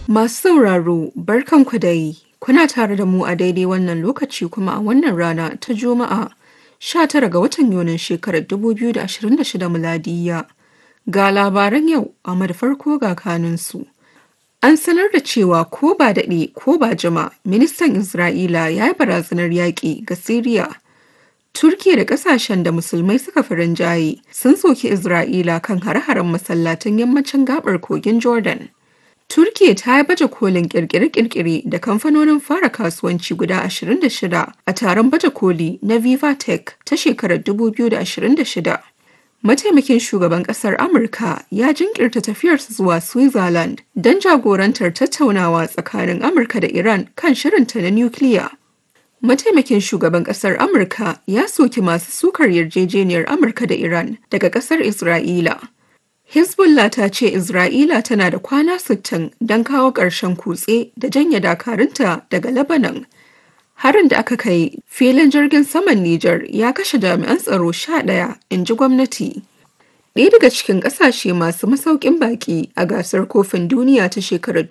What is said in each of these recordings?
Masu sauraro barkanku dai kuna tare da mu a daidai wannan lokaci kuma a wannan rana ta Juma'a 19 ga watan Yunin shekarar 2026 miladiya. Ga labaran yau amma da farko ga kanunsu. An sanar da cewa ko ba daɗe ko ba jima ministan Isra'ila ya yi barazanar yaƙi ga Siriya. Turkiya da ƙasashen da musulmai suka fi rinjaye sun soki Isra'ila kan hare-haren masallatan yammacin gabar kogin Jordan. Turkiya ta yi baje kolin kirkire-kirkire da kamfanonin fara kasuwanci guda 26 a taron baje koli na Viva Tech ta shekarar 2026. Mataimakin shugaban kasar Amurka ya jinkirta tafiyarsa zuwa Switzerland don jagorantar tattaunawa tsakanin Amurka da Iran kan shirinta na nukiliya. Mataimakin shugaban kasar Amurka ya soki masu sukar yarjejeniyar Amurka da Iran daga kasar Isra'ila. Hezbollah ta ce Isra'ila tana da kwana 60 don kawo ƙarshen kutse da janye dakarunta daga Lebanon. Harin da aka kai filin jirgin saman Nijar ya kashe jami'an tsaro 11 in ji gwamnati. Ɗaya daga cikin ƙasashe masu masaukin baƙi a gasar kofin duniya ta shekarar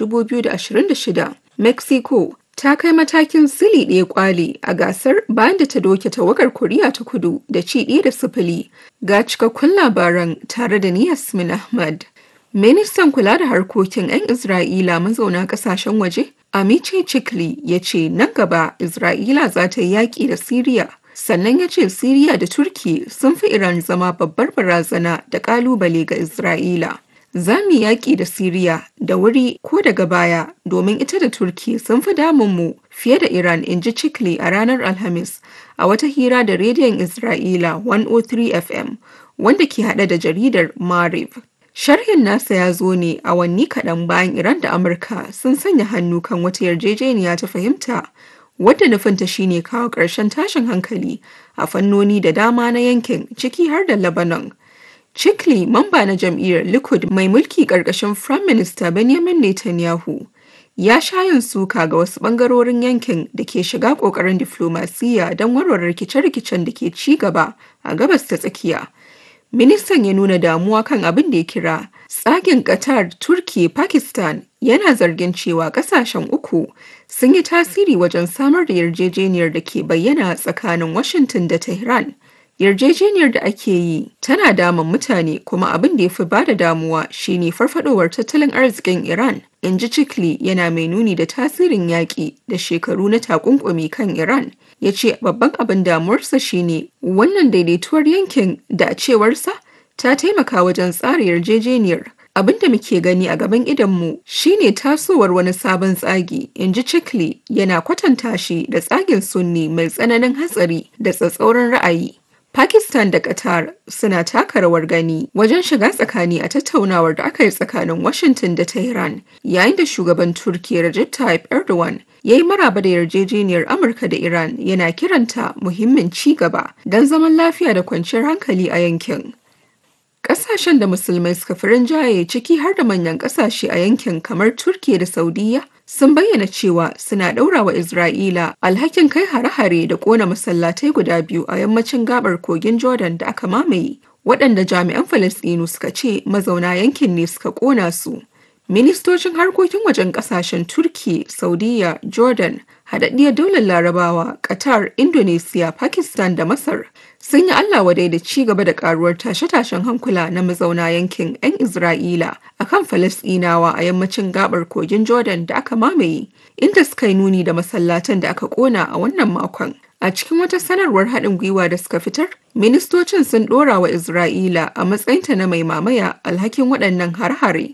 2026, Mexico ta kai matakin sili ɗaya kwali a gasar bayan da ta doke tawagar Koriya ta kudu da ci ɗaya da sifili ga cikakkun labaran tare da ni Yasmin Ahmad. Ministan kula da harkokin 'yan Isra'ila mazauna ƙasashen waje, Amice Chikli ya ce nan gaba Isra'ila za ta yi yaƙi da Siriya. Sannan ya ce Siriya da Turki sun fi Iran zama babbar barazana da ƙalubale ga Isra'ila. za mu yaƙi da Siriya da wuri ko daga baya domin ita da Turki sun fi damunmu fiye da Iran in ji Chikli a ranar Alhamis a wata hira da rediyon Isra'ila 103 FM wanda ke haɗe da jaridar Mariv. Sharhin nasa ya zo ne awanni kaɗan bayan Iran da Amurka sun sanya hannu kan wata yarjejeniya ta fahimta wadda nufinta shine kawo ƙarshen tashin hankali a fannoni da dama na yankin ciki har da Lebanon. Chikli mamba na jam'iyyar Likud mai mulki ƙarƙashin Prime Minister Benjamin Netanyahu ya sha yin suka ga wasu ɓangarorin yankin da ke shiga ƙoƙarin diflomasiyya don warware rikice-rikicen da ke ci gaba a gabas ta tsakiya. Ministan ya nuna damuwa kan abin da ya kira tsagin Qatar, Turki, Pakistan yana zargin cewa ƙasashen uku sun yi tasiri wajen samar da yarjejeniyar da ke bayyana tsakanin Washington da Tehran. yarjejeniyar da ake yi tana damun mutane kuma abin da ya fi bada damuwa shine farfadowar tattalin arzikin Iran in ji Chikli yana mai nuni da tasirin yaƙi da shekaru na takunkumi kan Iran ya ce babban abin damuwarsa shine wannan daidaituwar yankin da a cewarsa ta taimaka wajen tsara yarjejeniyar abin da muke gani a gaban idonmu shine tasowar wani sabon tsagi in ji Chikli yana kwatanta shi da tsagin sunni mai tsananin hatsari da tsatsauran ra'ayi Pakistan da Qatar suna taka rawar gani wajen shiga tsakani a tattaunawar da aka yi tsakanin Washington da Tehran yayin da shugaban Turkiyya Recep Tayyip Erdogan ya yi maraba da yarjejeniyar Amurka da Iran yana kiranta muhimmin ci gaba don zaman lafiya da kwanciyar hankali a yankin. Ƙasashen da musulmai suka fi rinjaye ciki har da manyan ƙasashe a yankin kamar Turkiyya da Saudiyya sun bayyana cewa suna ɗaura wa Isra'ila alhakin kai hare-hare da ƙona masallatai guda biyu a yammacin gabar kogin Jordan da aka mamaye, waɗanda jami'an Falasɗinu suka ce mazauna yankin ne suka ƙona su. Ministocin harkokin wajen ƙasashen Turki, Saudiyya, Jordan, Haɗaɗɗiyar Daular Larabawa, Qatar, Indonesia, Pakistan da Masar sun yi Allah wadai da ci gaba da karuwar tashe-tashen hankula na mazauna yankin 'yan Isra'ila a kan Falasɗinawa a yammacin gabar kogin Jordan da aka mamaye, inda suka yi nuni da masallatan da aka ƙona a wannan makon. A cikin wata sanarwar haɗin gwiwa da suka fitar, ministocin sun ɗora wa Isra'ila a matsayinta na mai mamaya alhakin waɗannan har-hare.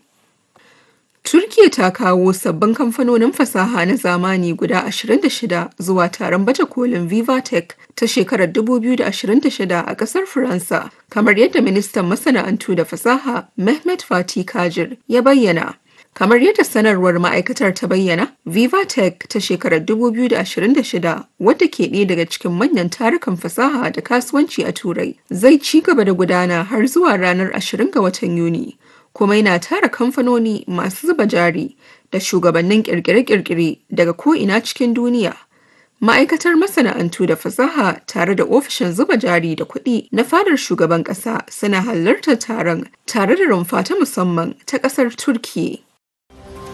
Turkiya ta kawo sabbin kamfanonin fasaha na zamani guda 26 zuwa taron baje kolin Vivatech ta shekarar 2026 a ƙasar Faransa, kamar yadda ministan masana'antu da fasaha Mehmet Fatih Kajir ya bayyana. Kamar yadda sanarwar ma'aikatar ta bayyana, Vivatech ta shekarar 2026 wadda ke ɗaya daga cikin manyan tarukan fasaha da kasuwanci a Turai zai ci gaba da gudana har zuwa ranar 20 ga watan Yuni. kuma yana tara kamfanoni masu zuba jari da shugabannin kirkire-kirkire daga ko'ina cikin duniya. Ma'aikatar masana'antu da fasaha tare da ofishin zuba jari da kuɗi na fadar shugaban ƙasa suna halartar taron tare da rumfa ta musamman ta ƙasar Turkiyya.